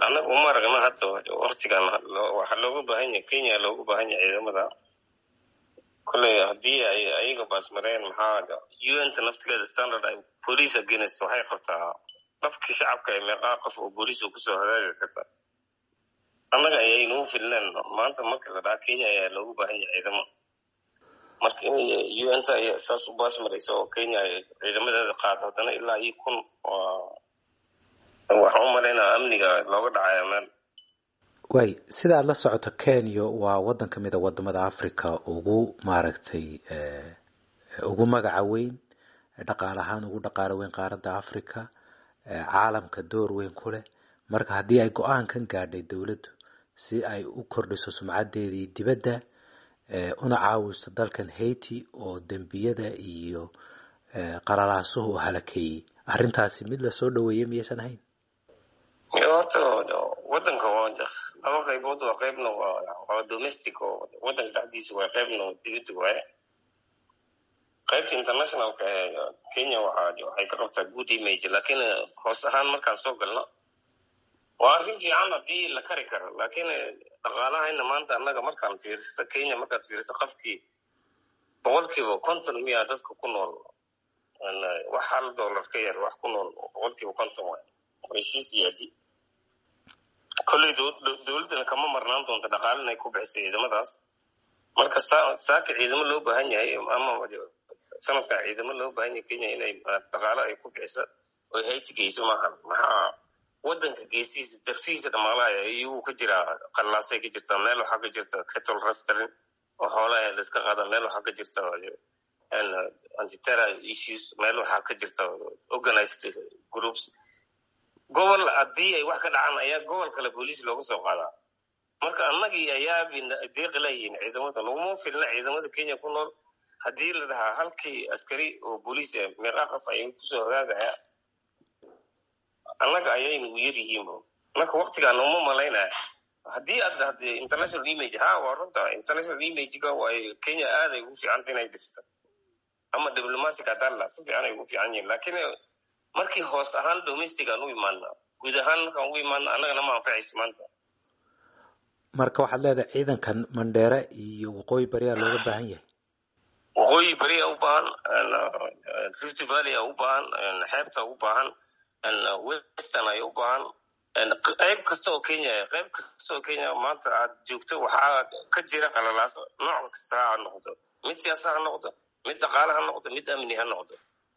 annaga uma aragna hadda waktigan waxaa looga baahan yahay kenya looga baahan yahay ciidamada kolley haddii ay ayaga baasmareen maxaa un ta naftigeeda standard ay police against waxay qabtaa qofkii shacabka ee meeqaa qof oo booliis kusoo hagaagi karta annaga ayay nagu filneen maanta marka la dhaha kenya ayaa loogu baahan yahay ciidamo marka in un ta ay saas u baasmaraysa oo kenya ay ciidamadeeda qaado haddana ilaa iyo kun waxaan u malaynaa amniga looga dhacaya meel way sidaad la socoto kenya waa waddan ka mid a wadamada africa ugu maaragtay ugu magaca weyn dhaqaale ahaan ugu dhaqaalo weyn qaaradda africa caalamka door weyn ku leh marka haddii ay go-aankan gaadhay dowladdu si ay u kordhiso sumcadeedii dibadda una caawiso dalkan haiti oo dembiyada iyo qalalaasuhu halakeeyey arrintaasi mid lasoo dhaweeyey miyaysan ahayn horta wadanka laba qaybood waa qaybna waa domestic oo wadanka dhexdiisa waa qaybna dibadda waaye qaybta internationalka ee kenya waxay ka qabtaa good image lakiin hoos ahaan markaan soo galno waa arrin fiican haddii la kari karo lakiin dhaqaalahayna maanta annaga markaan fiiriso kenya markaad fiiriso qofkii boqolkiiba konton miyaa dadka ku nool wax hal dollar ka yar wax ku nool boqolkiiba konton waay way sii siyaadi kolley dowladdana kama marnaan doonta dhaqaale inay ku bixisay ciidamadaas marka saaka ciidamo loo baahan yahay ama sanadkan ciidamo loo baahan yahay kenya inay dhaqaale ay ku bixisa oy hayti geyso maaha maxaa wadanka geesihiisa darfihiisa dhamaalaha iyaguu ka jiraa qallaasay ka jirtaa meel waxaa ka jirta cattle rustling oo xoolaha laiska qaada meel waxaa ka jirta antiterror issues meel waxaa ka jirta organized groups gobol haddii ay wax ka dhacaan ayaa gobol kale booliis looga soo qaadaa marka annagii ayaa deeqi layihiin ciidamada laguma filna ciidamada kenya ku nool haddii la dhahaa halkii askari oo booliis meeqaa qof ay kusoo hagaagaya annaga ayayna u yar yihiinba marka waktigaan uma malaynaya haddii aad dhahda international image ha waa runta international imagega way kenya aad ay ugu fiicanta inay dhista ama diplomatic hadalla si fiican ay ugu fiican yihiin lakiin markii hoos ahaan domestic aan u imaana guud ahaan markaan ugu imaana annagana ma anfacayso maanta marka waxaad leedahay ciidankan mandheere iyo waqooyi bariyaa looga baahan yahay waqooyi bariya u baahan rift valley a u baahan xeebta u baahan western ay u baahan qayb kasta oo kenya qayb kasta oo kenya maanta aad joogto waxaa ka jira qalalaaso nooc kasta ha noqdo mid siyaasa ha noqdo mid dhaqaale ha noqdo mid amni ha noqdo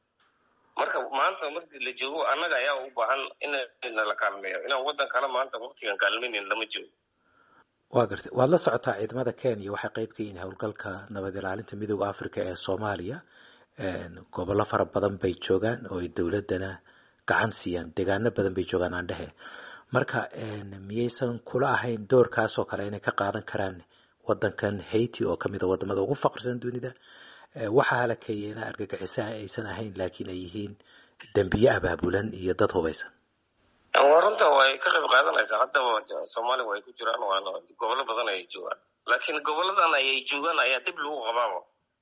marka maanta markii la joogo annaga ayaa u baahan in la kaalmeeyo inaan waddan kale maanta waktigan kaalmaynin lama joogo waa gartay waad la socotaa ciidamada kenya waxay qayb ka yihiin howlgalka nabad ilaalinta midooda africa ee soomaaliya gobollo fara badan bay joogaan oo ay dowladdana gacan siiyaan deegaano badan bay joogaan aan dhehe marka miyaysan kula ahayn doorkaasoo kale inay ka qaadan karaan waddankan haiti oo kamid a wadamada ugu faqrisan dunida waxaa halakeeyena argagixisaha aysan ahayn laakiin ay yihiin dembiye abaabulan iyo dad hubaysan waa runta way ka qayb qaadanaysaa haddaba soomaaliya way ku jiraan waana gobollo badan ayay joogaan laakiin goboladan ayay joogaan ayaa dhib lagu qabaaba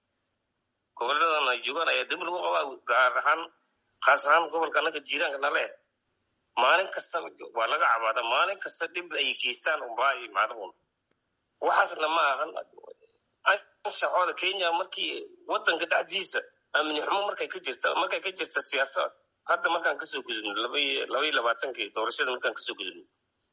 goboladan ay joogaan ayaa dhib lagu qabaa gaar ahaan khaas ahaan gobolka annaga jiiraanka nale maalin kasta waa laga cabaada maalin kasta dhib ay geystaan unbaa imaadun waxaasna ma ahan anshaxooda kenya markii wadanka dhexdiisa amni xumo markay ka jirta markay ka jirta siyaasad hadda markaan kasoo gudubno labaiyo labaatankii doorashada markaan kasoo gudubno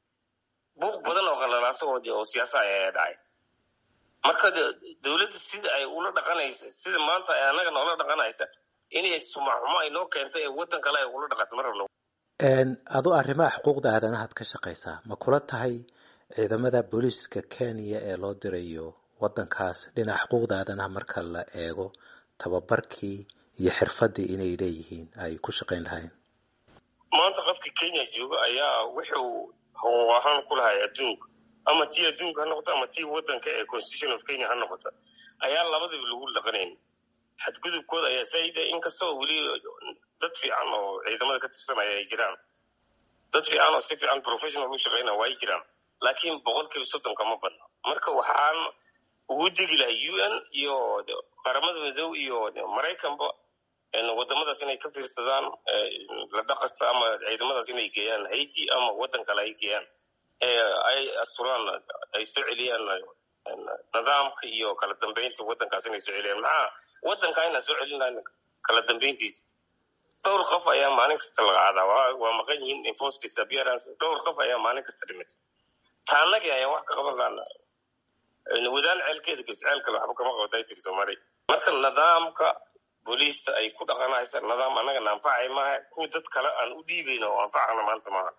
buuq badan oo qalalaasahood oo siyaasa ayaa dhacay marka dowladda sida ay ula dhaqanaysa sida maanta ay annaga noola dhaqanaysa inay sumaxumo ay noo keentay ee waddan kale ay ula dhaqato ma rabno adu arrimaha xuquuqda aadanahaad ka shaqaysaa ma kula tahay ciidamada booliiska kenya ee loo dirayo waddankaas dhinaca xuquuqda aadanaha marka la eego tababarkii iyo xirfaddii inay leeyihiin ay ku shaqayn lahayn maanta qofka kenya jooga ayaa wuxuu hawo ahaan ku lahay adduunka ama tii adduunka ha noqoto ama tii waddanka ee constitution of kenya ha noqoto ayaa labadaba lagu dhaqanayn xadgudubkooda ayaa saida inkastoo weli dad fiican oo ciidamada ka tirsanaya ay jiraan dad fiican oo si fiican professional u shaqaynaya waa ay jiraan laakiin boqolkiiba soddonka ma badna marka waxaan ugu degi lahay u n iyo qaramada midow iyo maraykanba wadamadaas inay ka fiirsadaan la dhaqasta ama ciidamadaas inay geeyaan haiti ama waddan kale ay geeyaan ay asturaan ay soo celiyaan nidaamka iyo kala dambeynta waddankaas inay soo celiyaan maxaa waddanka inaan soo celinayn kala dambeyntiisa dhowr qof ayaa maalin kasta laga cadaa waa maqan yihiin enforced disappearance dhowr qof ayaa maalin kasta dhimatay taanagii ayaa wax ka qaban laana wadaan ceelkeeda gelt ceelkale waxba kama qabatay tiri soomaaliya marka nidaamka booliista ay ku dhaqanaysa nidaam annaga na anfacay maaha kuwa dad kale aan u dhiibayno oo anfacana maanta maaha